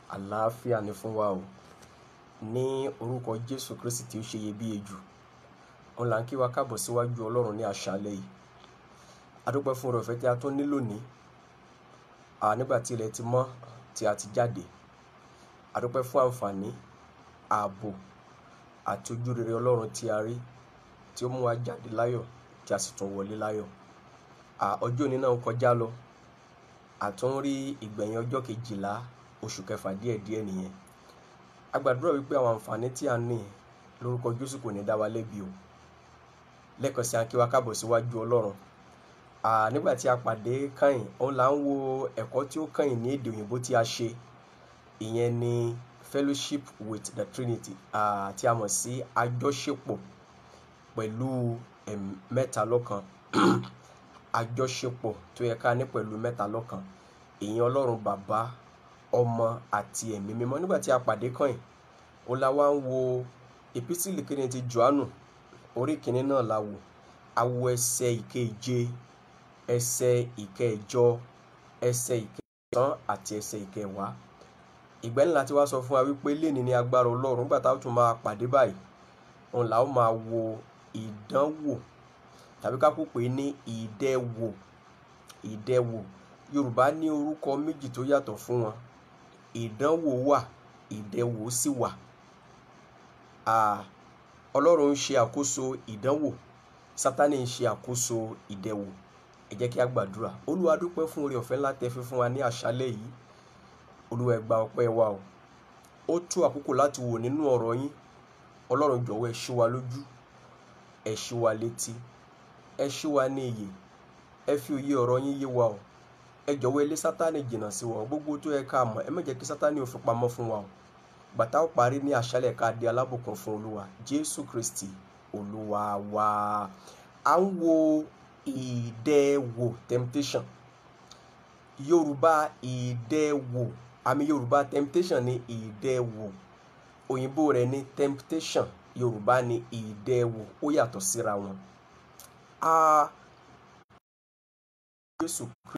àlàáfíà ni fún wa o ní orúkọ jésù kristi tí ó ṣe iyebíye jù òun là ń kí wa káàbọ̀ síwájú ọlọ́run ní àṣálẹ́ yìí adúpẹ́ fún oore ọ̀fẹ́ tí a tún ní lónìí à nígbà tí ilẹ̀ ti mọ́ tí a ti jáde adúpẹ́ fún àǹfààní ààbò àti ojú rere ọlọ́run tí a rí tí ó mú wa jáde láyọ̀ tí a sì tún wọlé láyọ̀ à ọjọ́ òní náà ń kọjá lọ àtún rí ìgbẹ̀yìn ọjọ́ kejìlá oṣù kẹfà díẹ̀díẹ̀ nìyẹn a gbàdúrà wípé àwọn àǹfààní tí a ní lórúkọ jésù kò ní dá wa lẹ́bi o lẹ́ẹ̀kan sí a kí wa káàbọ̀ síwájú ọlọ́run à nígbà tí a pàdé kẹ́yìn òun là ń wo ẹ̀kọ́ tí ó kẹ́yìn ní èdè òyìnbó tí a ṣe ìyẹn ni fellowship with the trinity à tí a mọ̀ sí àjọṣepọ̀ pẹ̀lú ẹ̀m mẹ́ta lọ́kan àjọṣepọ̀ tó yẹ ká ní pẹ̀lú mẹ́ta lọ́kan ìyẹn ọlọ́run bàbá ọmọ àti ẹ̀mí mímọ́ nígbà tí a pàdé kẹ́yìn òun la wá ń wo epistle kìíní ti johannu orí kìíní náà la wò a wo ẹsẹ̀ ìkeje ẹsẹ̀ ìkẹjọ ẹsẹ̀ ìkẹsàn àti ẹsẹ̀ ìkẹwàá ìgbẹ́ ńlá tí wàá sọ fún wa wípé léni ní agbára ọlọ́run nígbà táwọn tún máa pàdé báyìí òun là ó máa wo ìdánwò tàbí ká kó pè é ní ìdẹwò ìdẹwò yorùbá ní orúkọ méjì tó yàtọ̀ fún wọn ìdánwò wà ìdẹwò sì wà ọlọ́run ń ṣe àkóso ìdánwò sátánì ń ṣe àkóso ìdẹwò ẹ jẹ́ kí a gbàdúrà olúwa dúpẹ́ fún oore ọ̀fẹ́ ńlá tẹ́ fi fún wa ní àṣálẹ́ yìí olúwa ẹ gba ọpẹ́ wa o ó tó àkókò láti wò nínú ọ̀rọ̀ yín ọlọ́run jọ̀wọ́ ẹ ṣí wa lójú ẹ ṣí wa létí ẹ ṣí wa ní iyè ẹ fi òye ọ̀rọ̀ yín yé wa o ẹ jọ̀wọ́ ẹ lé sátánì jìnnà sí wa o gbogbo tó yẹ ká mọ̀ ẹ má jẹ́ kí sátánì ò fi pamọ́ fún wa o gbàtà ó parí ní àṣálẹ́ ká di alábùkún fún olúwa jésù kristi olúwa wa à ń wo ìdẹwò temptation yorùbá ìdẹwò àmì yorùbá temptation ní ìdẹwò òyìnbó rẹ̀ ní temptation yorùbá ní ìdẹwò ó yàtọ̀ síra wọn. a jésù kristi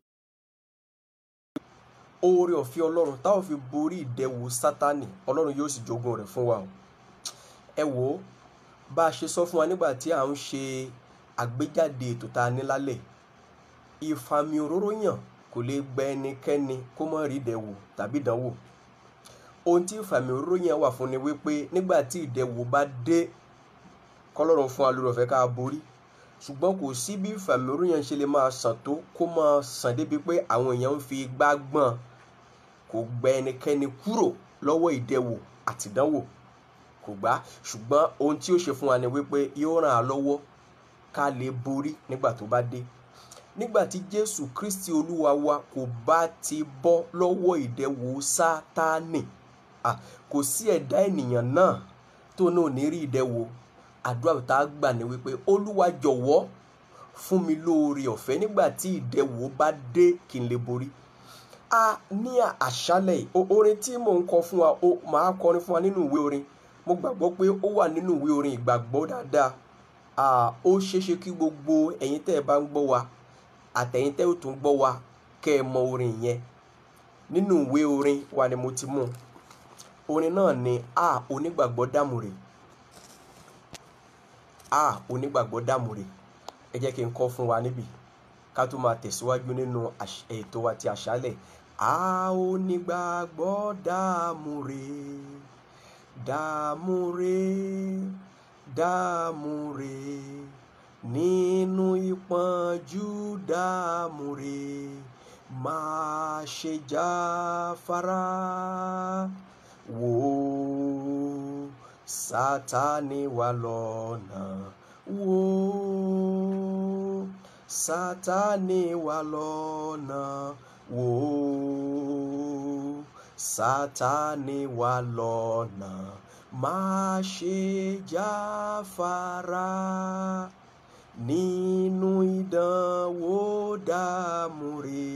oore ọ̀fẹ́ ọlọ́run táwọn fi borí ìdẹwò sátánì ọlọ́run yóò sì jogún rẹ̀ fún wa o ẹ wò ó bá a ṣe sọ fún wa nígbà tí à ń ṣe àgbéjáde ètò tá a ní lálẹ́ ìfàmì òróró yàn kò lè gba ẹnikẹ́ni kó má rí ìdẹwò tàbí ìdánwò ohun tí ìfàmì òróró yàn wà fún ni wípé nígbà tí ìdẹwò bá dé kọlọ́run fún wa lórí ọ̀fẹ́ ká borí ṣùgbọ́n kò sí bí ìfàmì òróró yàn ṣe lè máa sàn tó kó máa sàn débi pé àwọn èèyàn ń fi igbá gbọ́n kò gba ẹnikẹ́ni kúrò lọ́wọ́ ìdẹwò àtìdánwò kò gbà ṣùgbọ́n ohun tí ó ṣe fún wa ni wípé yóò ràn án lọ́wọ́ ká lè borí nígbà tó bá dé nígbà tí jésù kristi olúwa wa kò bá ti bọ́ lọ́wọ́ ìdẹwò sátánì kò sí ẹ̀dá ènìyàn náà tó náà ní rí ìdẹwò àdúrà tá a gbà ní wípé olúwa jọ̀wọ́ fún mi lóore ọ̀fẹ́ nígbà tí ìdẹwò bá dé kí n lè borí a ní àṣálẹ̀ orin tí mò ń kọ fún wa ó máa kọrin fún wa nínú ìwé orin mo gbàgbọ́ pé ó wà nínú ìwé orin ìgbàgbọ́ dáadáa ó ṣeéṣe kí gbogbo ẹ̀yin tẹ́ ẹ bá ń gbọ́ wa àtẹ̀yin tẹ́ ò tún gbọ́ wa kẹ́ ẹ mọ orin yẹn nínú ìwé orin wa ni mo ti mú orin náà ni a onígbàgbọ́ dàmúre a onígbàgbọ́ dàmúre ẹ jẹ́ kí n kọ́ fún wa níbí ká tó máa tẹ̀síwájú nínú ètò wa ti àṣálẹ̀ a onígbàgbọ́ dàmúre dàmúre dàmúre nínú ìpọ́njú dàmúre má ṣe jáfara wò sátánì wà lọ́nà wò sátánì wà lọ́nà wò sátánì wà lọ́nà má ṣe jáfara nínú ìdánwò dàmúre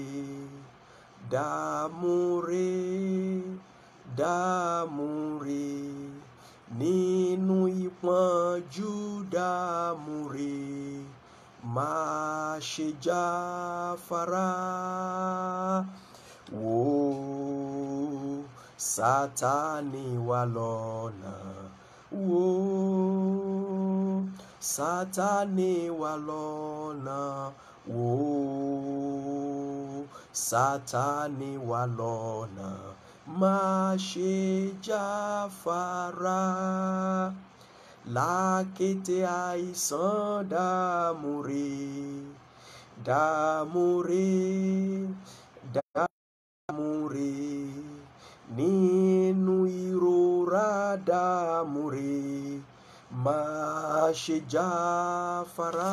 dàmúre dàmúre nínú ìpọ́njú dàmúre má ṣe jáfara wò ó sátánì wà lọ́nà wò ó sátánì wà lọ́nà wò ó sátánì wà lọ́nà má ṣe jáfara lákété àìsàn dààmú rè dààmú rè dààmú rè nínú ìrora dààmú rè má ṣe jáfara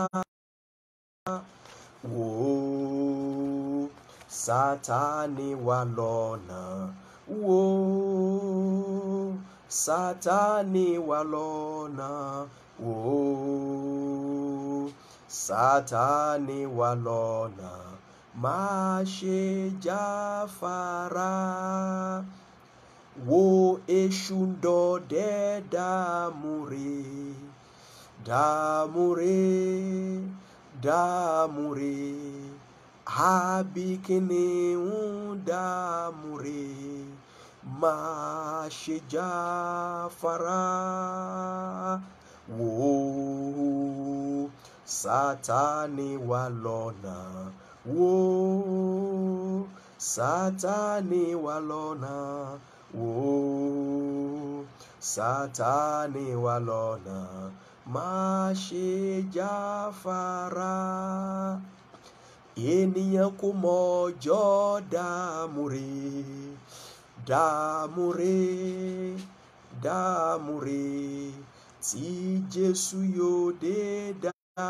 wò ó sátánì wà lọ́nà wò ó sátánì wà lọ́nà wò ó sátánì wà lọ́nà má ṣe jáfara wo èṣù ń dọdẹ dààmú rè dààmú rè dààmú rè àbí kìnìún dààmú rè má ṣe jáfara wò ó sátánì wà lọ́nà wò ó sátánì wà lọ́nà wò ó sátánì wà lọ́nà má ṣe jáfara ènìyàn kò mọ ọjọ́ dààmú rè dààmú rè dààmú rè tí Jésù yóò dé dá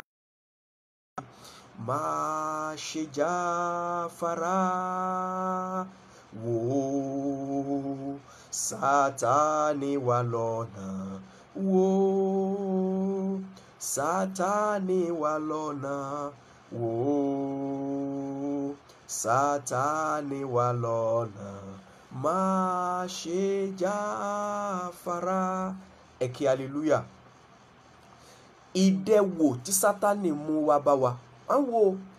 má ṣe jáfara wò ó sátánì wà lọ́nà wò ó sátánì wà lọ́nà wò ó sátánì wà lọ́nà má ṣe jáfara ẹ kí hallelujah ìdẹwò tí sátánì mú wá bá wa à ń wo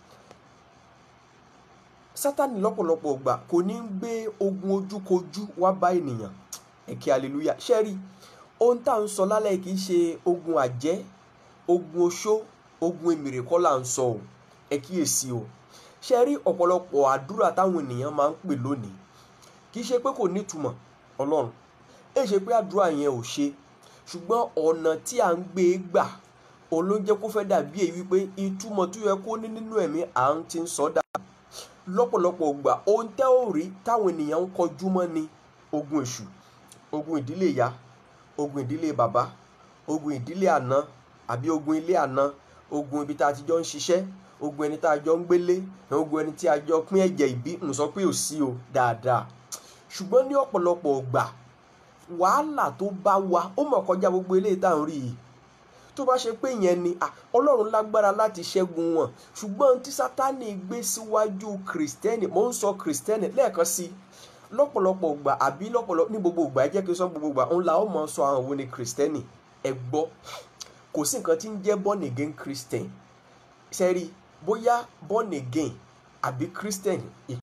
sátánì lọ́pọ̀lọpọ̀ ìgbà kò ní ń gbé ogun ojúkojú wá bá ènìyàn ẹ kí hallelujah ṣe rí ohun tá à ń sọ lálẹ́ kì í ṣe ogun àjẹ́ ogun oṣó ogun èmèrè kọ́ là ń sọ o ẹ kíyèsí o ṣe rí ọ̀pọ̀lọpọ̀ àdúrà táwọn ènìyàn máa ń pè lónìí kì í ṣe pé kò nítumọ̀ ọlọ́run ẹ ṣe pé àdúrà yẹn ò ṣe ṣùgbọ́n ọ̀nà tí à ń gbé e gbà òun ló jẹ́ kó fẹ́ dàbí èyí wípé ìtumọ̀ tó yẹ kó ní nínú ẹ̀mí à ń ti ń sọ dà lọ́pọ̀lọpọ̀ gbà ohun tẹ́ ò rí táwọn ènìyàn ń kọjú mọ́ ni ogun èṣù ogun ìdílé ìyá ogun ìdílé bàbá ogun ìdílé àná àbí ogun ilé àná ogun ibi tá a ti jọ ń ṣiṣẹ́ ogun ẹni tá a jọ ń gbélé ogun ẹni tí a jọ pín ẹ̀jẹ̀ ìbí ń sọ pé ò sí o dáadáa ṣùgbọ́n ní ọ̀pọ̀lọpọ̀ gbà wàhálà tó bá wa ó mọ̀ kọjá gbogbo eléyìí tá à ń rí yìí tó bá ṣe pé yẹn ni ọlọ́run lágbára láti ṣẹ́gun wọn ṣùgbọ́n tí sátánì gbé síwájú kìrìsìtẹ́nì mò ń sọ kìrìsìtẹ́nì lẹ́ẹ̀kan sí lọ́pọ̀lọpọ̀ gbà àbí lọ́pọ̀lọpọ̀ ní gbogbo gbà ẹ jẹ́ kí n sọ gbogbo gbà òun la ó mọ̀ sọ àwọn wo ni kìrìsìtẹ́nì ẹ gbọ́ kò sí nǹkan tí ń jẹ́ born again christian sẹ́rí bóyá born again àbí christian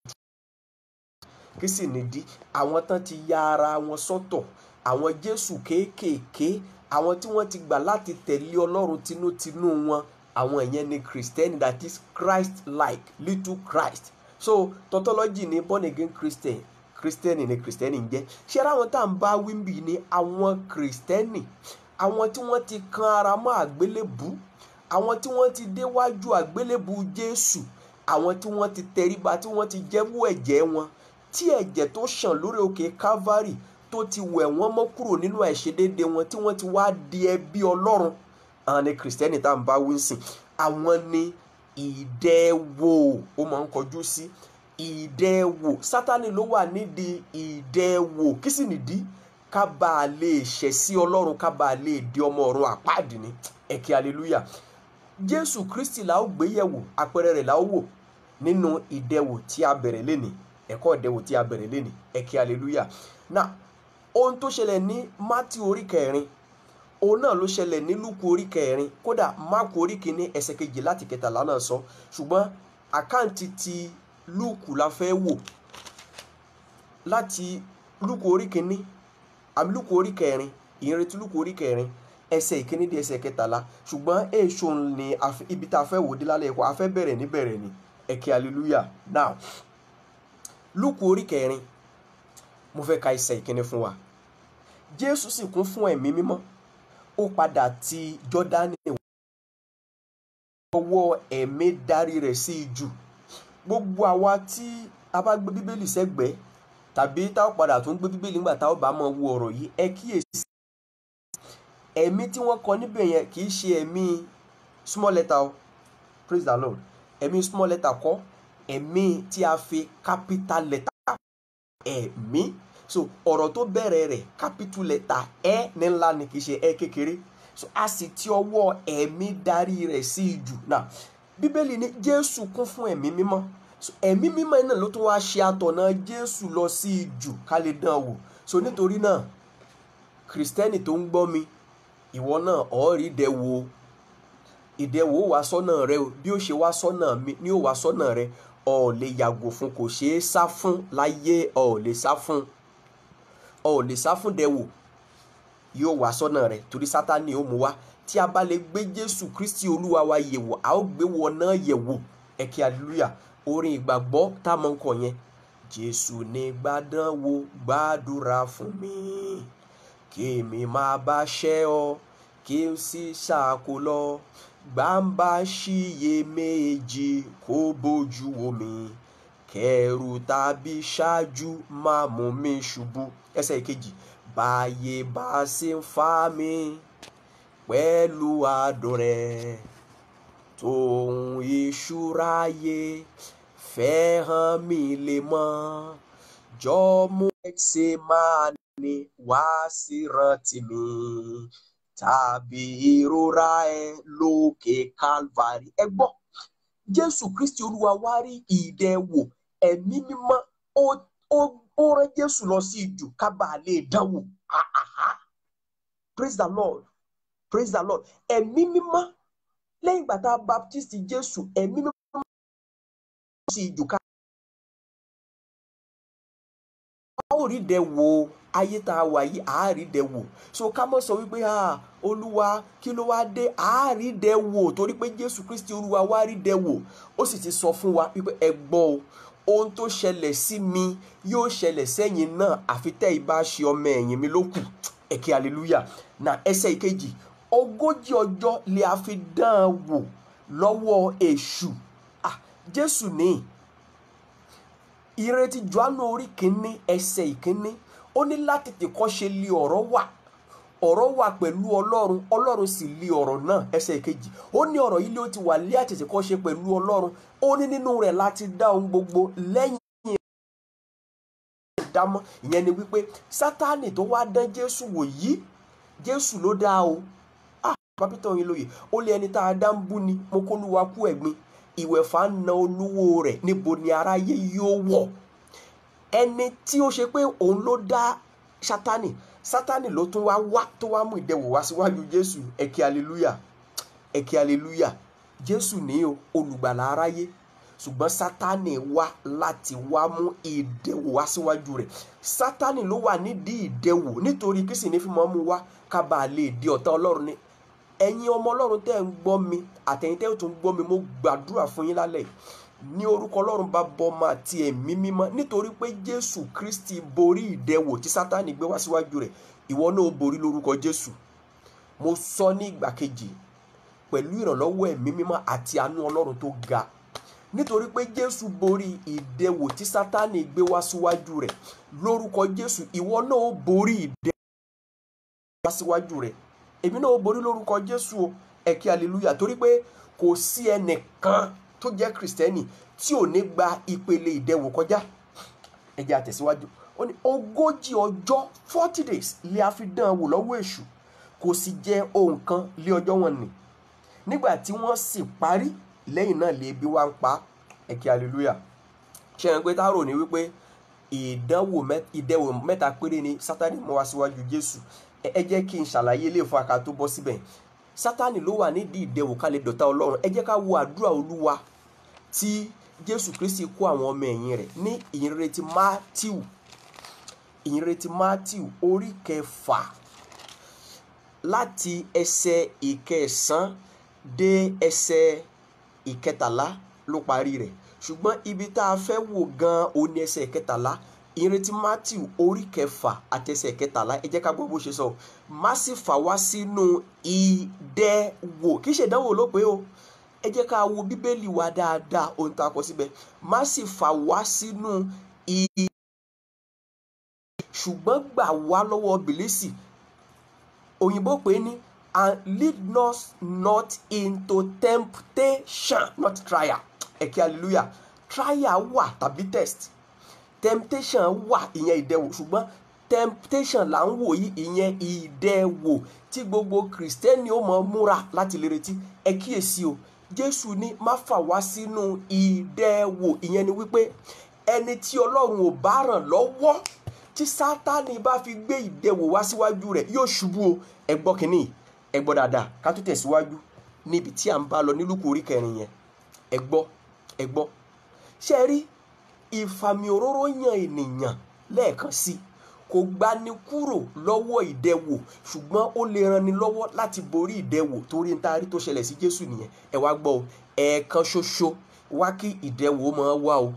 kí sì nìdí àwọn tán ti ya ara wọn sọ́tọ̀ àwọn jésù kéékèèké àwọn tí wọ́n ti gbà láti tẹ̀lé ọlọ́run tinútinú wọn àwọn ìyẹn ni christian that is christ like little christ so tautology ni born again christian christian ni christian ń jẹ́ ṣé ara àwọn tá à ń bá wíńbì ni àwọn christian àwọn tí wọ́n ti kan ara mọ́ àgbélébù àwọn tí wọ́n ti déwájú àgbélébù jésù àwọn tí wọ́n ti tẹríba tí wọ́n ti jẹ́wọ́ ẹ̀jẹ̀ wọn tí ẹ̀jẹ̀ tó ṣàn lórí òkè calvary tó ti wẹ̀ wọ́n mọ́ kúrò nínú àìṣedéédé wọn tí wọ́n ti wá di ẹbí ọlọ́run àwọn ni kìrìsìtẹ́nì tá à ń bá wí sìn àwọn ni ìdẹ́wò ó máa ń kọjú sí ìdẹ́wò sátani ló wà nídìí ìdẹ́wò kí sì nìdí ká bá a lè ṣẹ̀ sí ọlọ́run ká bá a lè di ọmọ ọ̀run àpáàdì ní ẹ̀kẹ́ hallelujah jésù kristi la ó gbé yẹ̀wò àpẹẹrẹ rẹ̀ la ó wò nínú ìdẹ́wò tí a bẹ̀rẹ̀ lénìí ẹ̀kọ́ ìdẹ́wò tí a bẹ̀rẹ̀ lénìí ẹ̀kẹ́ hallelujah now ohun tó ṣẹlẹ̀ ní mátí orí kẹrin òun náà ló ṣẹlẹ̀ ní lúkù orí kẹrin kódà máàkù orí kìíní ẹsẹ̀ kejì láti kẹtàlá náà sọ ṣùgbọ́n àkáǹtì ti lúkù la fẹ́ wò láti lúkù orí kìíní àmì lúkù orí kẹrin ìrètí lúkù orí kẹrin ẹsẹ̀ ìkíní di ẹsẹ̀ kẹtàlá ṣùgbọ́n èso ni ibi tá a fẹ́ wò dé lálẹ́ ẹ̀kọ́ a fẹ́ bẹ̀rẹ̀ níbẹ̀rẹ̀ ni ẹ̀kẹ́ hallelujah now lúkù orí kẹrin mo fẹ́ ka ẹsẹ̀ ìkíní fún wa jésù sì kún fún ẹ̀mí mímọ́ ó padà ti jọ́dánì ọwọ́ ẹ̀mí darí rẹ̀ sí ijù gbogbo àwa tí a bá gbé bíbélì sẹ́gbẹ̀ẹ́ tàbí tá a padà tún gbé bíbélì nígbà tá a bá máa wo ọ̀rọ̀ yìí ẹ kíyèsí ẹ̀mí tí wọ́n kọ níbẹ̀ yẹn kì í ṣe ẹ̀mí small letter o praise the lord ẹ̀mí small letter kọ́ ẹ̀mí tí a fi capital letter ẹ̀mí so ọ̀rọ̀ tó bẹ̀rẹ̀ rẹ̀ capital letter ẹ ní ńlá ni kì í ṣe ẹ kékeré so a sì ti ọwọ́ ẹ̀mí darí rẹ̀ sí ijù náà bíbélì ní jésù kún fún ẹ̀mí mímọ́ so ẹ̀mí mímọ́ náà ló tún wá ṣe àtọ̀nà jésù lọ sí ijù ká lè dán wò so nítorí náà kìrìsìtẹ́nì tó ń gbọ́ mi ìwọ náà ọ̀ọ́rì ìdẹ̀wò ìdẹ̀wò wá sọ́nà rẹ o bí ó ṣe wá sọ́nà mi ni ó wá sọ́nà rẹ ọ̀ lè yàgò fún kò ṣeé sá fún láyé ọ̀ lè sá fún ọ̀ lè sá fún dẹ̀wò yóò wá sọ́nà rẹ torí sátani ó mú wá tí a bá lè gbé jésù kristi olúwa wa yẹ̀wò a ó gbé wọn náà yẹ̀wò ẹ̀kẹ́ hallelujah orin ìgbàgbọ́ tá a mọ̀ ń kọ yẹn jésù ní gbàdánwò gbàdúrà fún mi kí èmi máa bá ṣẹ́ ọ kí n sì ṣàkó lọ gbàǹbà ṣiyèméjì kó bójú wo mi kẹrù tàbí ṣáájú máa mú mi ṣubú ẹsẹ̀ ìkejì báyé bá ṣe ń fa mi pẹ̀lú àdùn rẹ̀ tòun ìṣúra yé fẹ́ hàn mí lè mọ́ jọ mú ẹsẹ̀ máa ní wá sí rántí mi tàbí ìrora ẹ lókè calvary ẹ gbọ́ jésù kristi olúwa wá rí ìdẹ̀wò ẹ̀mí mímọ́ ó ó rán jésù lọ sí ìjù ká bàa lè dánwò praise the lord praise the lord ẹ̀mí mímọ́ lẹ́yìn ìgbà tá a baptist jésù ẹ̀mí mímọ́ sí ìjù ká. a ó rí dẹ wo ayé tá a wà yìí a rí dẹ wò so ká mọ̀ sọ wípé olúwa kí ló wá dé a rí dẹ wò torí pé jésù kristi olúwa wá rí dẹ wò ó sì ti sọ fún wa wípé ẹ gbọ́ o ohun tó ṣẹlẹ̀ sí mi yóò ṣẹlẹ̀ sẹ́yìn náà àfi tẹ́ ibà ṣe ọmọ ẹ̀yìn mi ló kù ẹ̀kẹ́ hallelujah na ẹsẹ̀ ìkejì ogójì ọjọ́ lè a fi dán an wò lọ́wọ́ èṣù ah jésù ní ìrètí johannu orí kínní ẹsẹ̀ ìkínní ó ní láti tèkọ́ ṣe lé ọ̀rọ̀ wà ọ̀rọ̀ wà pẹ̀lú ọlọ́run ọlọ́run sì lé ọ̀rọ̀ náà ẹsẹ̀ ìkejì ó ní ọ̀rọ̀ yìí ló ti wà lé àtètèkọ́ ṣe pẹ̀lú ọlọ́run ó ní nínú rẹ̀ láti dá ohun gbogbo lẹ́yìn dámọ́ ìyẹn ni wípé sátánì tó wá dán jésù wò yìí jésù ló dá o ah pápítọ̀ yín lóye ó lé ẹni tá a dá ń bú ni mo kó lúwa kú ẹ̀gbin ìwẹ̀fà ń na olúwo rẹ̀ níbo ni aráyé yóò wọ̀ ẹni tí ó ṣe pé òun ló dá sátánì sátánì ló tún wá wá tó wá mú ìdẹwò wá síwájú jésù ẹkẹ aleluya ẹkẹ aleluya jésù ní o olùgbàlà aráyé ṣùgbọ́n sátánì wá láti wá mú ìdẹwò wá síwájú rẹ̀ sátánì ló wà nídìí ìdẹwò nítorí kí sì ní fi mọ́ mú wá ká bàa lè di ọ̀tá ọlọ́run ni ẹ̀yin ọmọ ọlọ́run tẹ́ ń gbọ́ mi àtẹ̀yin tẹ́ tó ń gbọ́ mi mo gbàdúrà fún yín lálẹ́ ní orúkọ ọlọ́run bá bọ́ ọmọ àti ẹ̀mí mímọ́ nítorí pé jésù kristi borí ìdẹwò tí sátánì gbé wá síwájú rẹ̀ ìwọ náà ó borí lórúkọ jésù mo sọ ní ìgbà kejì pẹ̀lú ìrànlọ́wọ́ ẹ̀mí mímọ́ àti àánú ọlọ́run tó ga nítorí pé jésù borí ìdẹwò tí sátánì gbé wá síwájú rẹ̀ lórúkọ jésù ìwọ náà ó borí ìdẹwò wá síwájú rẹ̀ èmi náà ó borí lórúkọ jésù o ẹ̀kí hallelujah torí pé kò sí ẹnìkan tó jẹ́ kìrìsìtẹ́nì tí ò ní gba ìpele ìdẹwò kọjá ẹ jẹ́ àtẹ̀síwájú ó ní ogójì ọjọ́ forty days lè a fi dán an wò lọ́wọ́ èṣù kò sì jẹ ohun kan lé ọjọ́ wọn nì nígbà tí wọ́n sì parí lẹ́yìn náà lè bí wá ń pa ẹ̀kí hallelujah ṣe é pé táàrò ní wípé ìdánwò ìdẹwò mẹ́ta péré ni sátani mú wá síwájú jésù ẹ jẹ́ kí n ṣàlàyé ilé ìfún aka tó bọ́ síbẹ̀ sátani ló wà nídìí ìdẹwò ká lè dọ̀tá ọlọ́run ẹ jẹ́ ká wo àdúrà olúwa tí jésù kristi kó àwọn ọmọ ẹ̀yìn rẹ̀ ní ìyìnrere ti mátíù ìrètí matthew orí kẹfà láti ẹsẹ̀ ìkẹsàn dé ẹsẹ̀ ìkẹtàlá ló parí rẹ̀ ṣùgbọ́n ibi tá a fẹ́ wò gan-an ó ní ẹsẹ̀ ìkẹtàlá ìrètí matthew orí kẹfà àti ẹsẹ̀ ìkẹtàlá ẹ jẹ́ ká gbọ́ bó ṣe sọ má sì fà wá sínú ìdẹwò kì í ṣe ìdánwò ló pé o ẹ jẹ́ ká wo bíbélì wa dáadáa ohun tá a kọ síbẹ̀ má sì fà wá sínú ìdẹwò ṣùgbọ́n gbà wá lọ́wọ́ bìlísì òyìnbó pé ní and lead us not into temptation not trial ẹ̀kí hallelujah trial wà tàbí test temptation wà ìyẹn ìdẹwò ṣùgbọ́n temptation là ń wò yí ìyẹn ìdẹwò tí gbogbo kìrìsìtẹ́nì ó mọ̀ múra láti lè retí ẹ kíyèsí o jésù ní má fà wá sínú ìdẹwò ìyẹn ni wípé ẹni tí ọlọ́run ò bá ràn lọ́wọ́ tí sátani bá fi gbé ìdẹwò wá síwájú rẹ̀ yóò ṣubú o ẹ gbọ́ kínní ẹ gbọ́ dáadáa ká tó tẹ̀síwájú níbi tí à ń bá lọ nílùkù orí kẹrin yẹn ẹ gbọ́ ẹ gbọ́ ṣe rí ìfàmì òróró yan ènìyàn lẹ́ẹ̀kan sí kò gbani kúrò lọ́wọ́ ìdẹwò ṣùgbọ́n ó lè ranni lọ́wọ́ láti borí ìdẹwò torí ntaari tó ṣẹlẹ̀ sí jésù nìyẹn ẹ wá gbọ́ o ẹ̀ẹ̀kan ṣoṣo wá kí ìdẹwò máa wá o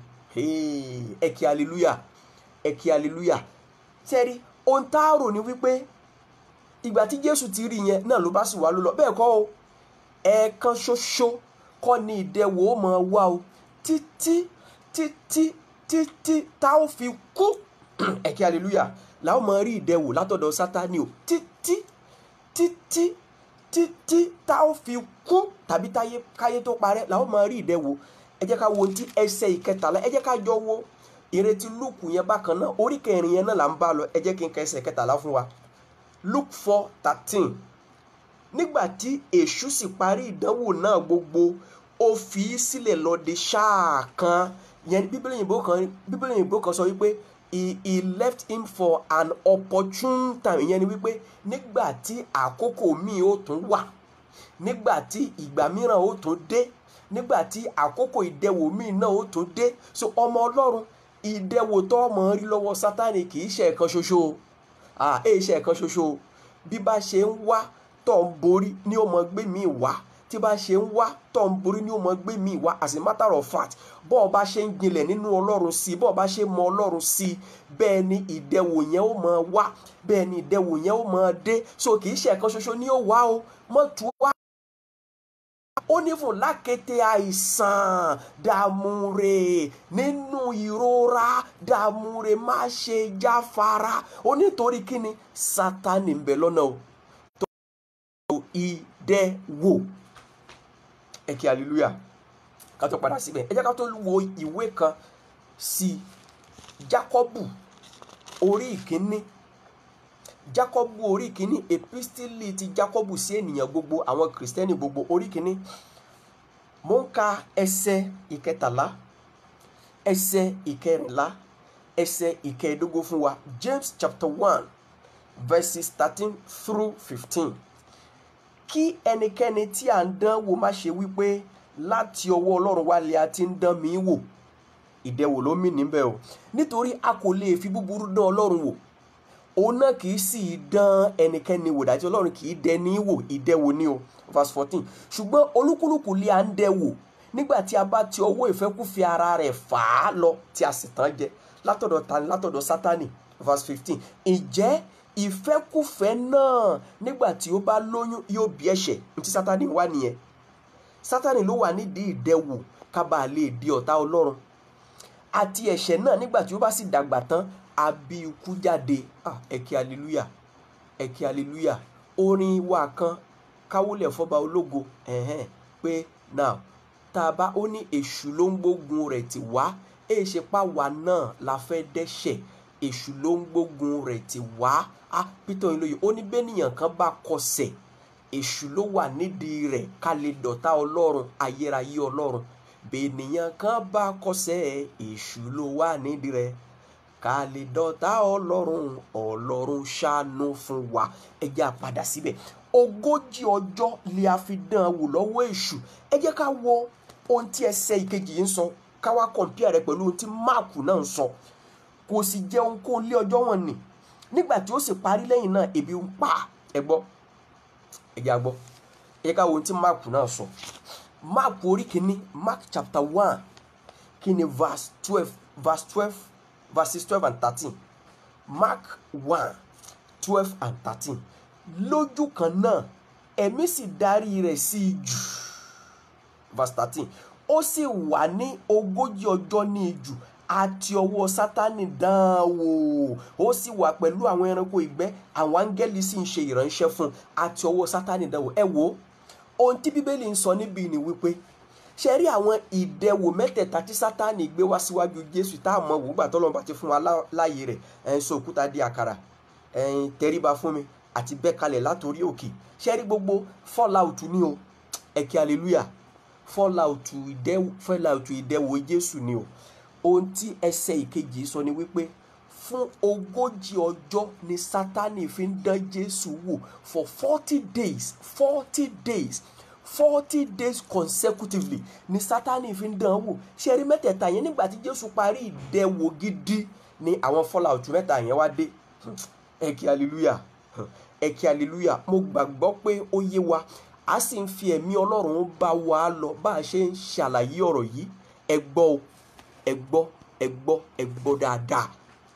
ẹ kí hallelujah ẹ kí hallelujah sẹ́rí ohun tá a rò ní wípé ìgbà tí jésù ti rí yẹn náà ló bá sì wá ló lọ bẹ́ẹ̀ kọ́ o ẹ̀ẹ̀kan ṣoṣo kọ́ ni ìdẹwò ó máa wá o títí títí títí tá ó fi kú ẹ kí hallelujah làwọn máa rí ìdẹwò látọ̀dọ̀ sátani o títí títí títí tá ó fi kú tàbí táyé káyé tó parẹ́ làwọn máa rí ìdẹwò ẹ jẹ́ ká wo ohun tí ẹsẹ̀ ìkẹtàlá ẹ jẹ́ ká jọ wo ìrètí luke yẹn bákan náà orí kẹrin yẹn náà là ń bá lọ ẹ jẹ́ kí n ka ẹsẹ̀ kẹtàlá fún wa luke four thirteen nígbà tí èṣù sì parí ìdánwò náà gbogbo ó fi í sílẹ̀ lọ de ṣáà kan yẹn bíbélì òyìnbó kan bíbélì òyìnbó kan sọ wípé he he left him for an opportune time ìyẹn ni wípé nígbà tí àkókò míì ó tún wà nígbà tí ìgbà mìíràn ó tún dé nígbà tí àkókò ìdẹwò míì náà ó tún dé so ọmọ ọlọ́run ìdẹwò tó ọmọ rí lọ́wọ́ sátani kì í ṣe ẹ̀kan ṣoṣo ah èyí ṣe ẹ̀kan ṣoṣo bí bá ṣe ń wá tó ń borí ni ó mọ gbé mi wá tí bá ṣe ń wá tó ń borí ni ó mọ gbé mi wá as a matter of fact bọ́ ọ bá ṣe ń jinlẹ̀ nínú ọlọ́run sí i bọ́ ọ bá ṣe mọ ọlọ́run sí i bẹ́ẹ̀ ni ìdẹwò yẹn ó mọ wá bẹ́ẹ̀ ni ìdẹwò yẹn ó mọ dé so kì í ṣe ẹ̀kan ṣoṣo ni ó wá o mọ́tò wá ó ní fún lákété àìsàn dààmúre nínú ìrora dààmúre má ṣe jáfara ó nítorí kíni sátani ń bẹ lọ́nà o tó ìdẹ́wò ẹ kí hallelujah ká tó padà síbẹ̀ ẹ jẹ́ ká tó wo ìwé kan sí jákọ́bù orí ìkíní jákọ́bù orí kìíní epistili ti jákọ́bù sí ènìyàn gbogbo àwọn kìrìsìtẹ́nì gbogbo orí kìíní mo ń ka ẹsẹ̀ ìkẹtàlá ẹsẹ̀ ìkẹrìnlá ẹsẹ̀ ìkẹẹ̀dógún fún wa james chapter one verses thirteen through fifteen kí ẹnikẹ́ni tí à ń dán wò má ṣe wípé láti ọwọ́ ọlọ́run wá lè a ti ń dán mi wò ìdẹwò ló mì níbẹ̀ o nítorí a kò lè fi búburú dán ọlọ́run wò òun náà kì í sì í dán ẹnikẹ́ni wò dájú ọlọ́run kì í dẹni wò ìdẹ́wò ni o verse fourteen ṣùgbọ́n olúkúlùkù lé à ń dẹ́wò nígbà tí a bá ti ọwọ́ ìfẹ́kúfẹ̀ẹ́ ara rẹ̀ fà á lọ tí a sì tán jẹ látọ̀dọ̀ tani látọ̀dọ̀ sátani verse fifteen ǹjẹ́ ìfẹ́kúfẹ̀ẹ́ náà nígbà tí ó bá lóyún yóò bí ẹ̀ṣẹ̀ ní ti sátani wà nìyẹn sátani ló wà nídìí ìdẹ́wò ká bàa lè di ọ̀tá ọlọ́run àti ẹ̀ṣẹ̀ náà nígbà tí ó bá sì dàgbà tán àbí ikú jáde ah ẹ̀kí hallelujah ẹ̀kí hallelujah orin wa kan káwọlẹ̀ fọba ológo ẹ̀hẹ́n pé now tá a bá ó ní èṣù ló ń gbógun rẹ̀ tì wá èyí ṣe pa wá náà la fẹ́ dẹ́ṣẹ̀ èṣù ló ń gbógun rẹ̀ tì wá ah peter oyinlóye ó ní bẹ́nìyàn kan bá kọsẹ̀ èṣù ló wà nídìí rẹ̀ ká lè dọ̀tá ọlọ́run ayérayé ọlọ́run bẹ́nìyàn kan bá kọsẹ̀ èṣù ló wà nídìí rẹ̀ ká lè dọ̀tá ọlọ́run ọlọ́run ṣàánú fún wa ẹ jẹ́ á padà síbẹ̀ ogójì ọjọ́ lè a fi dán an wò lọ́wọ́ èṣù ẹ jẹ́ ká wo ohun tí ẹsẹ̀ ìkejì yìí ń sọ ká wá kọ̀ǹpìà rẹ̀ pẹ̀lú ohun tí máàkù náà ń sọ kò sì jẹun kó lé ọjọ́ wọn nì nígbà tí ó sì parí lẹ́yìn náà ebi ń pa ẹ gbọ́ ẹ jẹ́ a gbọ́ ẹ ká wo ohun tí mark náà sọ mark orí kìíní mark chapter one kìíní verse twelve verse twelve verses twelve and thirteen mark one twelve and thirteen lójú kan náà ẹ̀mí sì darí rẹ̀ sí i jù verse thirteen ó sì wà ní ogójì ọjọ́ ní ijù àti ọwọ́ sátani dán an wò ó sì wà pẹ̀lú àwọn ẹranko ìgbẹ́ àwọn áńgẹ́lì sì ń ṣe ìránṣẹ́ fún un àti ọwọ́ sátani dán an wò ẹ wò ó ohun tí bíbélì ń sọ níbí ni wípé ṣe rí àwọn ìdẹwò mẹ́tẹ̀ẹ̀ta tí sátani gbé wá síwájú jésù tá a mọ̀ wò gbà tọ́lọ́mọba ti fún wa láàyè rẹ̀ ẹ̀ ń sọ òkúta di àkàrà ẹ̀ ń tẹríba fún mi àti bẹ́ẹ̀ kalẹ̀ látòrí òkè ṣe rí gbogbo fallout ni o ẹ̀kẹ́ hallelujah fallout ìdẹ́wò fallout ìdẹ́wò jésù ni o ohun tí ẹsẹ̀ ìkejì sọ ni wípé fún ogójì ọjọ́ ni sátani fi ń dán jésù wò for forty days forty days forty days consecutively ni sátani fi ń dán wò ṣe rí mẹ́tẹ̀ẹ̀ta yẹn nígbà tí jésù parí ìdẹ́wò gidi ni àwọn fallout mẹ́ta yẹn wá dé ẹ̀kẹ́ hallelujah ẹ̀kẹ́ hallelujah mo gbàgbọ́ pé ó yé wa a sì ń fi ẹ̀mí ọlọ́run bá wa lọ bá a ṣe ń ṣàlàyé ọ̀rọ̀ yìí ẹ gbọ́ o ẹ gbọ́ ẹ gbọ́ ẹ gbọ́ dáadáa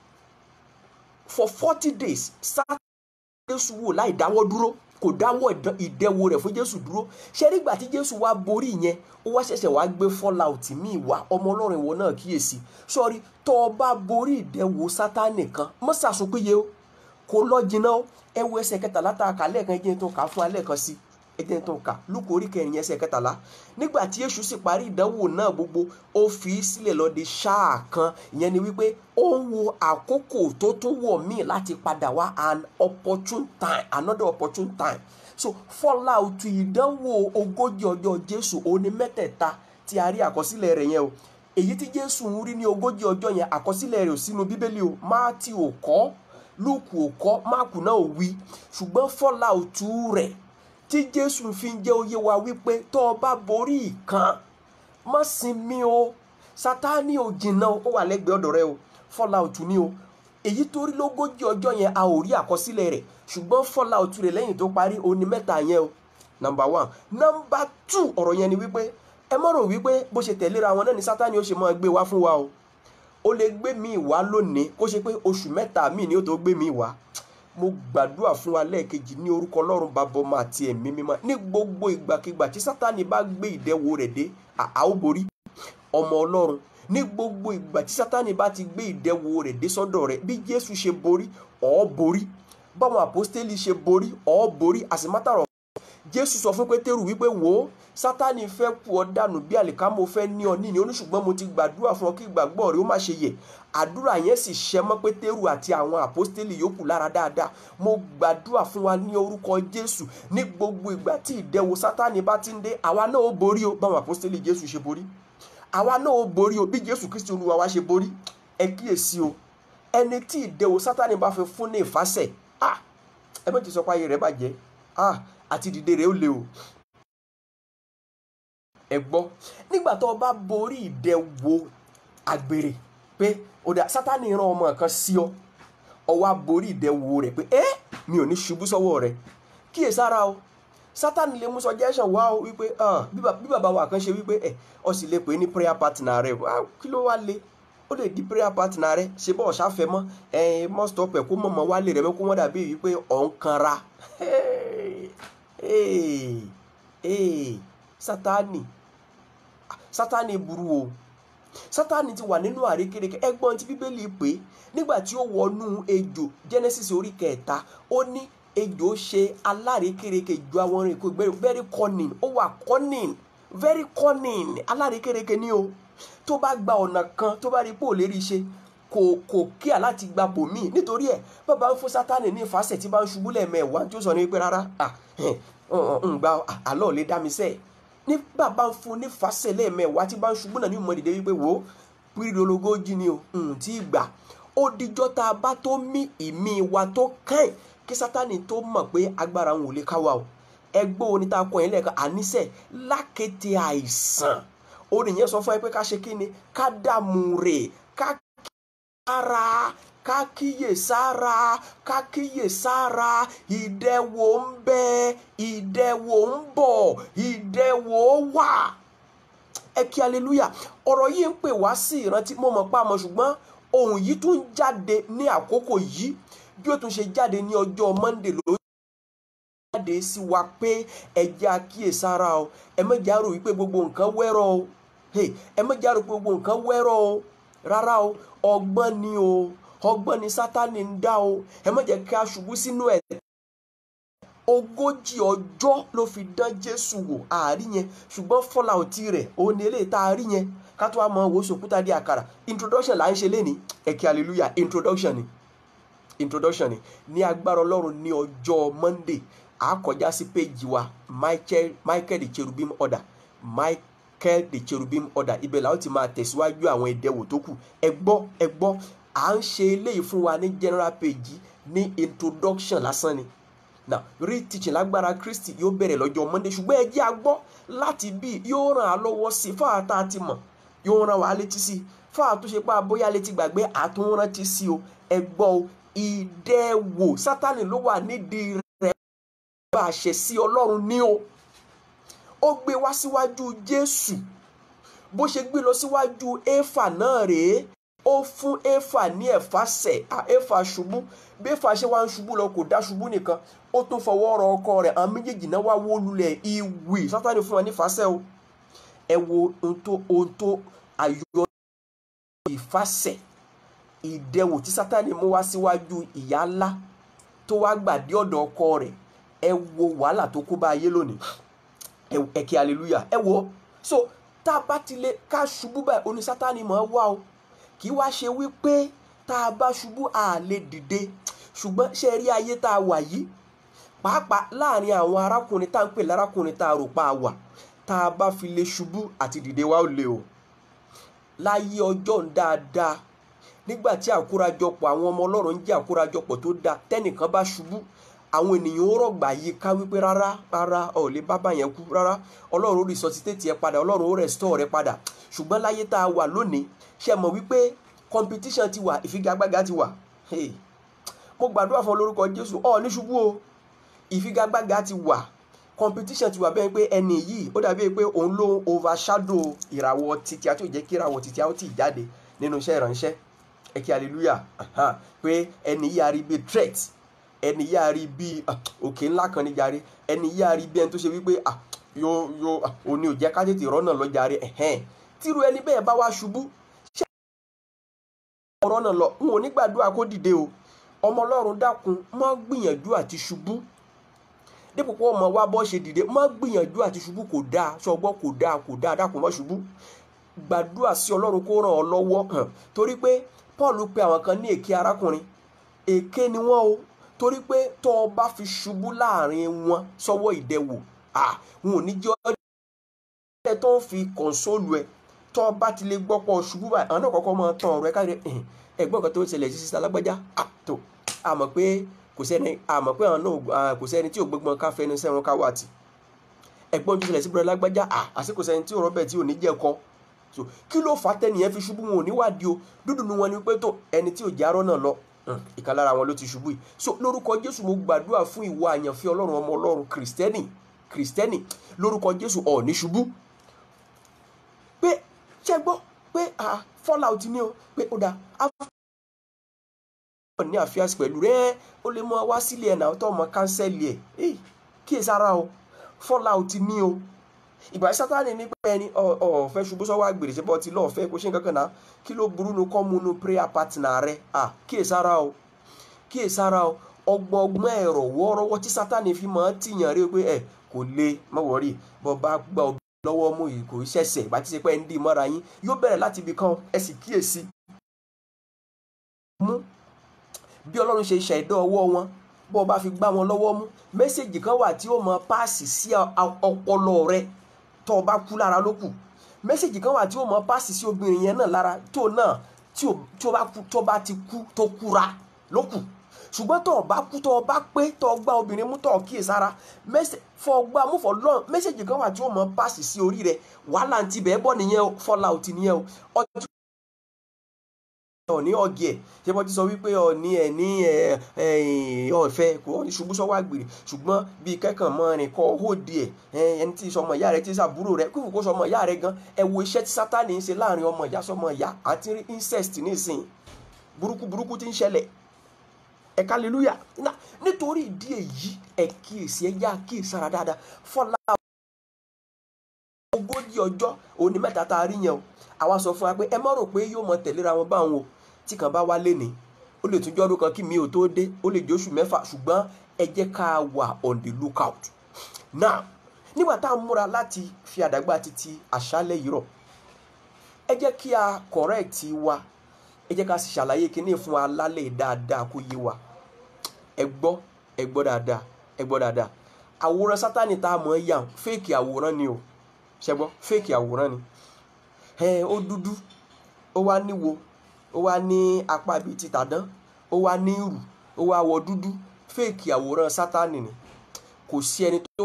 for forty days sátani jésù wò láì dáwọ́ dúró kò dáwọ́ ìdẹ́wò rẹ̀ fún jésù dúró ṣé nígbà tí jésù wá borí yẹn ó wá ṣẹ̀ṣẹ̀ wá gbé fallout míì wá ọmọ ọlọ́run ìwọ náà kíyèsí sọ́ọ́rí tó o bá borí ìdẹ́wò sátani kan mọ́ sàsopéye o kò lọ jìnnà o ẹ wo ẹsẹ̀ kẹtàlá tá a kà lẹ́ẹ̀kan ẹ jẹ́ tó kà á fún alẹ́ kan sí ẹ jẹ́ tó kà lúkọ orí kẹrin ẹsẹ̀ kẹtàlá nígbà tí èṣù sì parí ìdánwò náà gbogbo ó fi í sílẹ̀ lọ di ṣáà kan ìyẹn ni wípé ó ń wo àkókò tó tún wọ̀ míì láti padà wá an opportune time another opportune time so fallout ìdánwò ogójì ọjọ́ jésù òní mẹ́tẹ̀ẹ̀ta tí a rí àkọsílẹ̀ rẹ̀ yẹn o èyí tí jésù ń rí ní ogójì ọjọ́ yẹn àkọsílẹ̀ rẹ̀ ò sínú bíbélì o máàtì ò kọ́ lúùkù ò kọ́ máàkù náà ò wí ṣùgbọ́n fallout rẹ̀ tí jésù fi ń jẹ́ oyé wa wípé tó o bá borí ìkan má sinmi o sátani ò jìnnà ó wà lẹ́gbẹ̀ẹ́ ọ̀dọ̀ rẹ o fallout ni o èyí tó rí lógójì ọjọ́ yẹn a ò rí àkọsílẹ̀ rẹ̀ ṣùgbọ́n fallout rẹ̀ lẹ́yìn tó parí òní mẹ́ta yẹn o number one number two ọ̀rọ̀ yẹn ni wípé ẹ má rò wípé bó ṣe tẹ̀léra wọn náà ni sátani ó ṣe máa gbé wá fún wa o ó lè gbé mi wá lónìí kó ṣe pé oṣù mẹ́ta mi ni ó tó gbé mi wá mo gbàdúrà fún wa lẹ́ẹ̀kejì ní orúkọ ọlọ́run bàbá ọmọ àti ẹ̀mí mímọ́ ní gbogbo ìgbàkigbà tí sátani bá gbé ìdẹ́wò rẹ̀ dé a ó borí ọmọ ọlọ́run ní gbogbo ìgbà tí sátani bá ti gbé ìdẹ́wò rẹ̀ dé sọ́dọ̀ rẹ̀ bí jésù ṣe borí ọ̀ borí báwọn àpọ́stélì ṣe borí ọ̀ borí àsìmátàrọ̀ jésù sọ fún pétérù wípé wò ó sátani fẹ́ kú ọ dànù bí àlìkámọ́ fẹ́ ní ọ níní oníṣùgbọ́n mo ti gbàdúrà fún ọ kí ìgbàgbọ́ rẹ ó má ṣe yẹ̀ àdúrà yẹn sì ṣẹ mọ́ pétérù àti àwọn àpọ́stélì yòókù lára dáadáa mo gbàdúrà fún wa ní orúkọ jésù ní gbogbo ìgbà tí ìdẹwò sátani bá ti ń dé àwa náà ó borí o báwọn àpọ́stélì jésù ṣe borí àwa náà ó borí o bí jésù kristi olúwa wa ṣe borí ẹ kíyèsí o ẹni tí ìdẹwò sátani bá fi fún ní ìfàsẹ̀ ah ẹ méjì sọ pé ayé rẹ bàjẹ́ ah àti dìde rẹ ó le o ẹ gbọ́ nígbà tó o bá borí ìdẹwò àgbèrè pé ọ̀dà sátani rán ọmọ kan sí ọ ọ wá borí ìdẹwò rẹ pé ẹ mi ò ní ṣubú sọ́wọ́ rẹ kíyèsára o sátani lè mú suggestion wá o wípé bí bàbá wa kan ṣe wípé ẹ ọ sì lè pè ní prayer partner rẹ kí ló wá le ó lè di prayer partner rẹ ṣe bọ́ ọ̀ṣáfẹ́ mọ́ ẹ mọ́ stop ẹ̀ kó mọ̀ mọ́ wálé rẹ mọ́ kó wọ́n dàbí wípé ọ̀ ń kanra sátani sátani burú o sátani ti wà nínú àrékérekè ẹgbọ́n tí bíbélì pé nígbà tí ó wọnú ejò genesis orí kẹta ó ní ejò ṣe alárékérekè ju àwọn orin kò gbẹrù very cunning ó wà cunning very cunning alárékérekè ni o tó bá gba ọ̀nà kan tó bá rí pò lérí ṣe kò kò kíà láti gba bòmíì nítorí ẹ bàbá ń fún sátani ní ìfàsẹ̀ tí bá ń ṣubú lẹ́ẹ̀mẹ́wàá tí ó sọ ní pé rárá ń gba àlọ́ lè dá mi sẹ́ẹ̀ ní bàbá ń fún ní fàṣẹ lẹ́ẹ̀mẹ́wàá tí bá ń ṣubú náà ní ìmọ̀ dìde wípé wò ó pírí ológójì ni o tí ì gbà ó dijọ́ tá a bá tó mí ìmí wa tó kàn kí sátani tó mọ̀ pé agbára òun ò lè káwa o ẹgbẹ́ oní tá a kọ́ yẹn lẹ́ẹ̀kan àníṣe lákété àìsàn orin yẹn sọ fún ẹ pé ká ṣe kí ni ká dààmú rè ká sára ká kíyè sára ká kíyè sára ìdẹwò ń bẹ ìdẹwò ń bọ̀ ìdẹwò wà ẹ kí aleluya ọ̀rọ̀ yìí ń pè wá sí ìrántí mo mọ̀ pa mọ̀ ṣùgbọ́n ohun yìí tún jáde ní àkókò yìí bí ó tún ṣe jáde ní ọjọ́ monday ló jáde sí wa pé ẹ jẹ́ àkíyèsára o ẹ mẹ́jà rò wípé gbogbo nǹkan wẹ́rọ̀ o ẹ mẹ́jà rò pé gbogbo nǹkan wẹ́rọ̀ o rárá o ọgbọ́n ni o ọgbọ́n ni sátani ń dá o ẹ má jẹ́ kí a ṣubú sínú ẹ̀. ogójì ọjọ́ ló fi dán jésù wò àárí yẹn ṣùgbọ́n fọláòtì rẹ̀ òun ni eléyìí tá a rí yẹn ká tó wá mọ owó sòkúta di àkàrà introduction là ń ṣe lénìí ẹ̀kí hallelujah introduction ni introduction ni ní agbára ọlọ́run ní ọjọ́ monday a kọjá sí péjì wa michael michael the cherubim order michael the cherubim order ibẹ̀ làwọn ti máa tẹ̀síwájú àwọn ìdẹ̀wò tó kù ẹ gbọ́ ẹ gbọ́ à ń ṣe eléyìí fún wa ní general page ní introduction lásán ni now real teaching lágbára kristi yóò bẹ̀rẹ̀ lọ́jọ́ monday ṣùgbọ́n ẹ jẹ́ a gbọ́ láti bí yóò ràn á lọ́wọ́ sí fáwọn tá a ti mọ̀ yóò ràn wá létí sí fáwọn tó ṣe pé àbóyá létí gbàgbé àtúnrántí sí o ẹ gbọ́ o ìdẹ̀wò sátani ló wà nídìí rẹ̀ bá a ṣẹ̀ sí ọlọ́run ní o ó gbé wá síwájú jésù bó ṣe gbé lọ síwájú éfà náà rèé ó fún éfà ní ẹ̀fà sẹ̀ éfà ṣubú bí éfà ṣe wá ń ṣubú lọ kò dá ṣubú nìkan ó tún fọwọ́ rọ ọkọ rẹ̀ àwọn méjèèjì náà wá wó lulẹ̀ ìwì sátani fún wọn ní fàṣẹ o ẹ wo ohun tó ohun tó ayọ̀ ìfàṣẹ ìdẹwò tí sátani mú wá síwájú ìyá ńlá tó wá gbàdé ọ̀dọ̀ ọkọ rẹ̀ ẹ wo wàhálà tó kó bá ayé lónìí ẹ kí hallelujah ẹ wo so tá a bá ti lè ká ṣubú báyìí oní sátani mọ̀ ọ́ wá o kì í wá ṣe wípé tá a bá ṣubú a lè dìde ṣùgbọ́n ṣe rí ayé tá a wà yìí pàápàá láàrin àwọn arákùnrin tá à ń pè lárákùnrin tá a rò pa wà tá a bá fi lè ṣubú àti dìde wá ò lè o láyé ọjọ́ ń dáadáa nígbà tí àkórajọpọ̀ àwọn ọmọ ọlọ́run ń jẹ́ àkórajọpọ̀ tó dáa tẹ́nìkan bá ṣubú àwọn ènìyàn ó rọ̀gbà yí ká wípé rárá rárá ọ̀ lè bábà yẹn kú rárá ọlọ́run ó resuscitate ẹ padà ọlọ́run ó restore rẹ padà ṣùgbọ́n láyé tá a wà lónìí ṣe mọ̀ wípé competition ti wà ìfigagbága ti wà hey. mo gbàdúrà fún olórúkọ jésù ọ ní ṣubú o ìfigagbága ti wà competition ti wà bẹ́ẹ̀ pé ẹni yìí ó dàbí pé òun ló overshadow ìràwọ̀ títí àti òjẹ́ kí ìràwọ̀ títí àwọn tí ì jáde nínú iṣẹ́ ìránṣẹ́ ẹ kí hallelujah pé ẹni yìí a rí bíi threat ẹni yìí a rí bíi òkè ńlá kan ní jàre ẹni yìí a rí bíi ẹni tó ṣe wípé yóò yóò òní ò jẹ́ ká tètè rọ́nà lọ jàre tíru ẹni bẹ́ẹ̀ bá wá ṣubú ṣé ọ̀rọ̀ náà lọ n ò ní gbàdúrà kó dìde o ọmọ ọlọ́run dákun má gbìyànjú àti ṣubú dípò pé ọmọ wa bọ́ ṣe dìde má gbìyànjú àti ṣubú kò dáa ṣọgbọ́n kò dáa kò dáa dákun má ṣubú gbàdúrà sí ọlọ́run kó ràn ọ́ lọ́wọ́ hàn torí pé paul pe àwọn kan ní èké arákùnrin èké ni wọ́n o torí pé tó o bá fi ṣubú láàrin wọn sọ́wọ́ ìdẹwò à wọn ò ní jẹ́ ọ́ tó ń fi kọ̀ǹsóòlù ẹ̀ tó o bá ti lè gbọ́ pọ̀ ṣubú báyìí àwọn náà kọ́kọ́ máa tán ọ̀rọ̀ ẹ̀ káyọ̀ ẹ̀gbọ́n kan tó ṣẹlẹ̀ sí sísá lágbájá àtò àmọ̀ pé kò sẹ́ni àmọ̀ pé àwọn náà kò sẹ́ni tí ò gbọ́gbọ́n ká fẹ́ni sẹ́wọ̀n ká wà tì ẹ̀gbọ́n tó ṣẹlẹ̀ sí bọ́lá lágbájá àsìkò sẹ́ni tí ò rọ́bẹ̀ tí ò ní jẹ́ kọ́ so kí ló fà á tẹ́nìyẹn fi ṣubú wọn ò níwádìí o dúdú nu wọn ni pé tó ẹni tí ò jẹ́ arọ́ náà lọ ìkan lára wọn ló ti ṣubú yìí so lórúkọ jésù mo gbàdúrà fún ìwọ àyànfẹ́ ọlọ́run ọmọ ọlọ́run kìrìsìtẹ́nì kìrìsìtẹ́nì lórúkọ jésù ọ̀ ní ṣubú pé ṣe gbọ́ pé fallout ni o pé ó dáa ní àfíàsí pẹ̀lú rẹ ó lè mọ wá sílé ẹ̀ náà tó ọmọ kánsẹ́lì ẹ̀ kíyèsára o fallout ni o ìgbà sátani ní pé ẹni ọ̀fẹ́ ṣubú sọ́wọ́ àgbèrè ṣe bọ́ ti lọ́ọ̀fẹ́ kó ṣe nǹkan kan náà kí ló burú nu kọ́ mu nu prayer partner rẹ à kíyèsára o kíyèsára o ọgbọ́n ọgbọ́n ẹ̀rọ wọ́ọ́rọ́wọ́ tí sátani fi máa ń tìyàn rí pé ẹ kò lè má wọ̀rí bọ́ bá gbà ọ lọ́wọ́ mú yìí kò ṣẹ̀ṣẹ̀ ìgbà tí ṣe pé ẹ ń dì mọ́ra yín yóò bẹ̀rẹ̀ láti ibì kan ẹ sì kíyèsí. mú bí ọlọ́run ṣe ṣẹ̀dá ọwọ́ wọn bọ́ ọ bá fi gbá wọn lọ́wọ́ mú mẹ́sẹ̀gì kan wà tí ó mọ páàsì sí ọpọlọ rẹ tó o bá kú lára ló kù mẹ́sẹ̀gì kan wà tí ó mọ páàsì sí obìnrin yẹn náà lára tó náà tí ó bá kú tó bá ti kú tó kúra ló kù ṣùgbọ́n tó o bá kú tó o bá pé tó o gbá obìnrin mú tó o kíyè sára fọ gbá mú fọ lọ́n mẹ́sẹ̀gì kan wà tí ó mọ páàsì sí orí rẹ wàhálà ti bẹ́ẹ̀ bọ́ nìyẹn o fallout nìyẹn o ọjọ́ ọ̀ní ọ̀gì ẹ̀ ṣé bọ́ ti sọ wípé ọ̀ní ẹ̀ ní ọ̀fẹ́ kò ní ṣubú sọ́wọ́ àgbèrè ṣùgbọ́n bíi kẹ́kàn mọ́ rìn kọ́ hóde ẹ̀ ẹni tí sọmọ ìyá rẹ̀ tí sàbúrò rẹ̀ kúrò kó sọmọ ìyá rẹ̀ gan ẹ wo iṣẹ́ tí sátani ń ṣe láàrin ọmọ ìyá sọmọ ìyá àti rí incest nísìnyí burúkú burúkú tí ń ṣẹlẹ̀ ẹ kálílúyà nítorí ìdí èyí ẹ kíyèsí ẹ yá kíyèsí ara dáadáa fọlá ogójì ọjọ́ òní mẹ́ta tá a rí yẹn o àwa sọ fún wa pé ẹ má rò pé yóò mọ tẹ̀léra wọn báwọn o tí kan bá wá léni ó lè tún jọ́dún kan kí mi ò tó dé ó lè jẹ́ oṣù mẹ́fà ṣùgbọ́n ẹ jẹ́ ká wà on the lookout now nígbà tá a múra láti fi àdàgbà títí àṣálẹ́ yìí rọ̀ ẹ jẹ́ kí a correct wa ẹ jẹ́ ká sì ṣàlàyé kíní fún wa lálẹ́ dáadáa kó yé wa ẹ gbọ́ ẹ gbọ́ dáadáa ẹ gbọ́ dáadáa àwòrán sátani tá a mọ̀ ẹ́ yàn fake àwòrán ni o ṣẹgbọ́ fake àwòrán ni ẹ ó dúdú ó wá níwo ó wá ní apá bíi ti tàdán ó wá ní ìrù ó wá wọ dúdú fake àwòrán sátani ni kò sí ẹni tó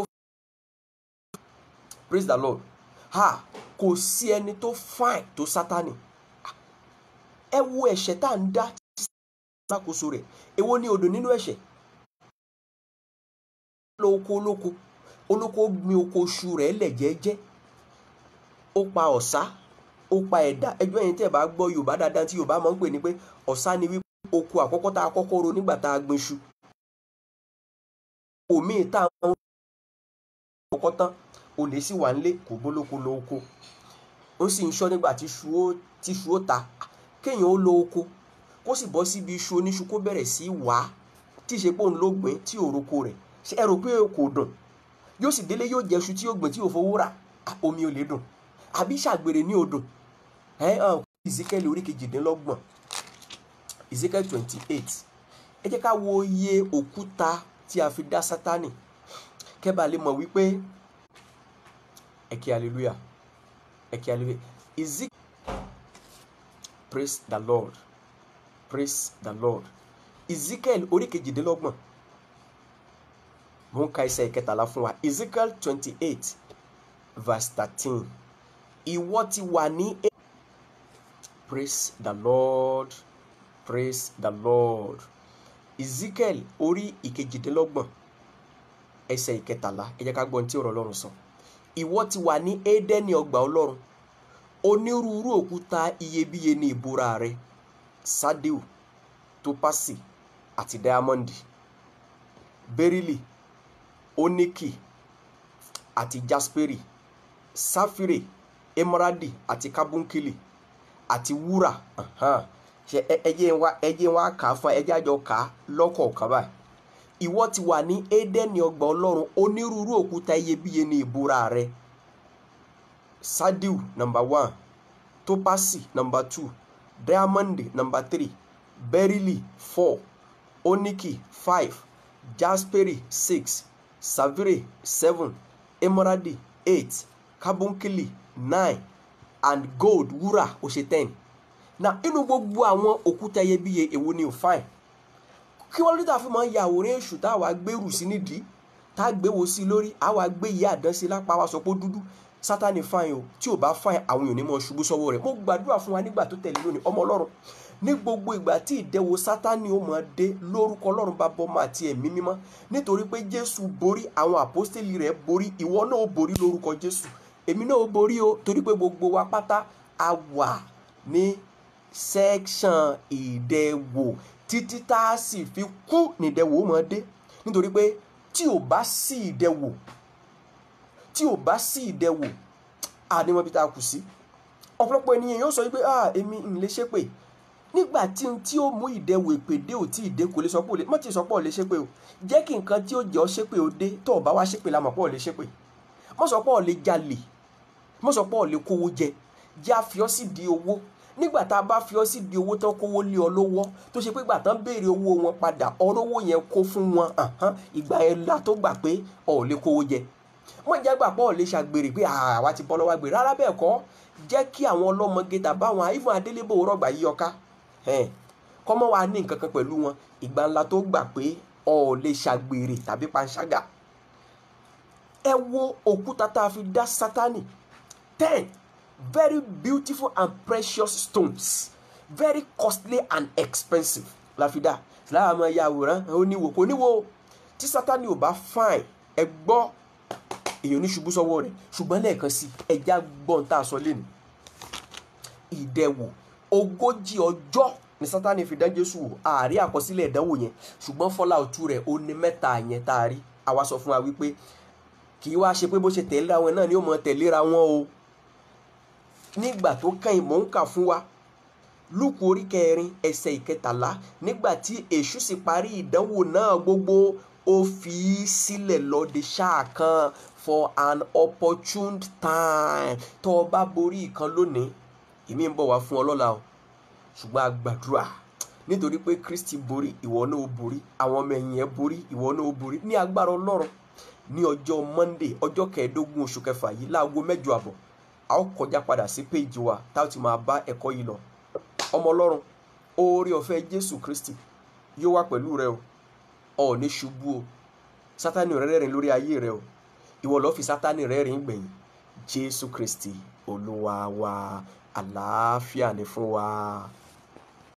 praise the lord ha kò sí ẹni tó fine tó sátani ẹ wo ẹ̀ṣẹ̀ tá à ń dá lákòóso rẹ̀ èwo ni odò nínú ẹ̀ṣẹ̀ lọ oko olóko olóko gbin oko oṣù rẹ̀ lẹ̀ jẹ́jẹ́ ó pa ọ̀sá ó pa ẹ̀dá ẹjọ́ yẹn tẹ́ ẹ bá gbọ́ yorùbá dáadáa tí yorùbá máa ń pè ní pé ọ̀sá ni wípé oko àkọ́kọ́ tá a kọ́kọ́ ro nígbà tá a gbin iṣu òmíì tá a ń kọ́kọ́ tán olè sì wà nílé kò bólóko lọ oko ó sì ń ṣọ́ nígbà tí iṣu ó ta kéèyàn ó lọ oko kó sì bọ́ síbi iṣu oníṣu kó bẹ̀rẹ̀ sí wàá tí ìṣepò ń ló gbìn tí ò roko rẹ̀ ṣe ẹ rò pé kò dùn yóò sì délé yóò jẹ iṣu tí yóò gbìn tí yóò fowó rà omi ò lè dùn àbí ṣàgbèrè ní odò ẹ hàn Ezekiel orí kejìdínlọ́gbọ̀n Ezekiel twenty eight ẹ jẹ́ ká wo iye òkúta tí a fi dá Sátánì kẹ́bà lè mọ̀ wípé ẹ kí hallelujah ẹ kí hallelujah Ezekiel praise the Lord praise the Lord Ezekiel orí kejìdínlọ́gbọ̀n mo ń ka ẹsẹ̀ ìkẹtàlá fún wa Ezekiel twenty eight verse thirteen ìwọ ti wà ní. praise the lord praise the lord ezekiel orí ìkejìdínlọ́gbọ̀n ẹsẹ̀ ìkẹtàlá ẹ jẹ́ ká gbọ́n tí ọ̀rọ̀ ọlọ́run sọ ìwọ ti wà ní édẹ́ni ọgbà ọlọ́run onírúurú òkúta iyebíye ní ìbúra rẹ sádíù tópásì àti dáyámọ́ndì bẹ́rílì oníkì àti jasperi sáfìrè emeradi àti kábúnkìlì àti wúrà ṣe ẹjẹ wa ẹjẹ wa kà á fún ẹjẹ àjọ kà á lọ́kọ̀ọ̀kan báyìí ìwọ ti wà ní édẹ́ni ọgbà ọlọ́run onírúurú òkúta iyebíye ní ìbúra rẹ sadiu number one topasi number two diamond number three berylli four oniki five jasperi six savire seven emeradi eight kábúnkìlì nine and gold wúrà ó ṣe ten na inú gbogbo àwọn òkúta iyebíye èwo ni ò fine kí wọ́n lórí tàfin máa ń ya àwòrán èṣù tá a wá gbèrú sí nídìí tá a gbéwò sí lórí a wá gbé ìyá àdán sí lápá wa sọ pé dúdú sátani fine o tí ò bá fine àwọn èèyàn ní mọ ṣubú sọ́wọ́ rẹ̀ mo gbàdúrà fún wa nígbà tó tẹ̀lé lónìí ọmọ ọlọ́run ní gbogbo ìgbà tí ìdẹwò sátani ó máa dé lórúkọ ọlọ́run bá bọ́ máa ti ẹ̀mí mímọ́ nítorí pé jésù borí àwọn àpọ́stélì rẹ̀ borí ìwọ náà ó borí lórúkọ jésù èmi náà ó borí o torí pé gbogbo wa pátá a wà ní section ìdẹwò títí tá a sì fi kú nídẹwò ó máa dé nítorí pé tí ò bá sí ìdẹwò tí ò bá sí ìdẹwò àníwọ̀n bí tá a kù sí ọ̀pọ̀lọpọ̀ ènìyàn yóò sọ wípé ah èmi ń lè ṣépè nígbà tí n tí ó mú ìdẹwò èpè dé ò tí ì dé kò lè sọ pé ò lè mọ̀ tí ì sọ pé ò lè ṣépè o jẹ́ kí nǹkan tí ó jẹ́ ọ ṣépè ó dé tó o bá wá ṣépè la mọ̀ pé ò lè ṣépè mọ̀ sọ pé ò lè jalè mọ̀ sọ pé ò lè kówó jẹ jẹ́ àfiọ́ sì di owó nígbà tá a bá fi ọ́ sí di owó tán kówó lé ọ lọ́wọ́ tó ṣe pé ìgbà tán béèrè owó wọn padà ọ̀rọ̀ owó yẹn kó fún wọn ìgbà yẹn la tó gbà pé ọ̀ lè kówó jẹ wọ́n jẹ́ gbà pé ọ̀ lè ṣàgbèrè pé àwa ti bọ́ lọ́wọ́ àgbèrè rárá bẹ́ẹ̀ kọ́ jẹ́ kí àwọn ọlọ́mọge tàbá àwọn àìfún adélébò rọ̀gbà yí ọká kọ́mọ́ wa ní nǹkan kan pẹ̀lú wọn ìgbà ńlá tó gbà pé ọ̀ lè ṣàgbèrè tàbí panṣágà ẹ wo òkúta tá a fi dá sátánì ten very beautiful and precious stones very costly and expensive la fi dá lára máa ya àwòrán ó níwò kò níwò tí sátani ò bá fine ẹ gbọ́ èèyàn ní ṣubú sọ́wọ́ rẹ̀ ṣùgbọ́n lẹ́ẹ̀kan sí ẹja gbọ́n tá a sọ lẹ́nu ìdẹ̀wò ogójì ọjọ́ ni sátani fi dán jésù wò ààrí àkọsílẹ̀ ìdánwò yẹn ṣùgbọ́n fọlá òtú rẹ̀ ó ní mẹ́ta yẹn tá a rí àwa sọ fún wa wípé kì í wá ṣe pé bó ṣe tẹ̀léra wọn náà ni ó mọ tẹ̀léra wọn o nígbà tó kàn mò ń kà fún wa lúkù orí kẹrin ẹsẹ̀ ìkẹtàlá nígbà tí èṣù sì parí ìdánwò náà gbogbo ó fi í sílẹ̀ lọ́dẹ ṣáà kan for an opportune time tó o bá borí ìkan lónìí èmi ń bọ̀ wá fún ọ lọ́la o ṣùgbọ́n a gbàdúrà nítorí pé kristi borí ìwọ náà ó borí àwọn ọmọ ẹ̀yìn ẹ̀ borí ìwọ náà ó borí ní agbára ọlọ́run ní ọjọ́ monday ọjọ́ kẹẹ̀ẹ́dógún oṣù kẹfà yìí láago mẹ́jọ àbọ̀ a ó kọjá padà sí péjì wa tá a ti máa bá ẹ̀kọ́ yìí lọ ọmọ ọlọ́run oore ọ̀fẹ́ jésù kristi yóò wá pẹ̀lú rẹ o ọ̀ ní ṣubú o sátani ò rẹ́rìn lórí ayé rẹ o ìwọ lọ́ọ́ fi sátani rẹ́rìn gbẹ̀yìn jésù kristi olúwa wa àlàáfíà ní fún wa.